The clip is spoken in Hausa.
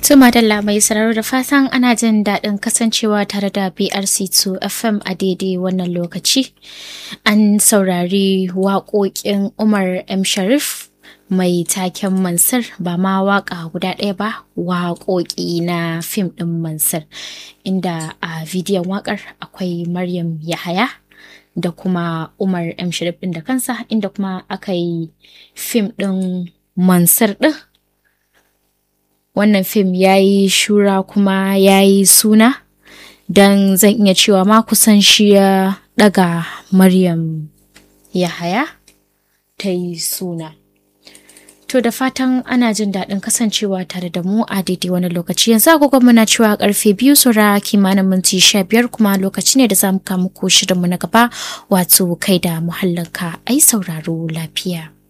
Tuma da mai sararo da fatan ana jin daɗin kasancewa tare da BRC2 FM a daidai wannan lokaci. An saurari waƙoƙin Umar M. Sharif mai taken Mansur ba ma waƙa guda ɗaya ba waƙoƙi na fim ɗin Mansur inda a bidiyon waƙar akwai Maryam Yahaya da kuma Umar M. Sharif ɗin da kansa inda kuma aka yi fim ɗin Mansur ɗin. wannan fim ya yi shura kuma ya yi suna don zan iya cewa ma kusan shi ya daga maryam yahaya ta yi suna to da fatan ana jin daɗin kasancewa tare da mu a daidai wani lokaci yanzu agogon muna cewa karfe biyu sura kimanin minti sha biyar kuma lokaci ne da za mu kama ko shirinmu na gaba wato kai da muhallinka ai sauraro lafiya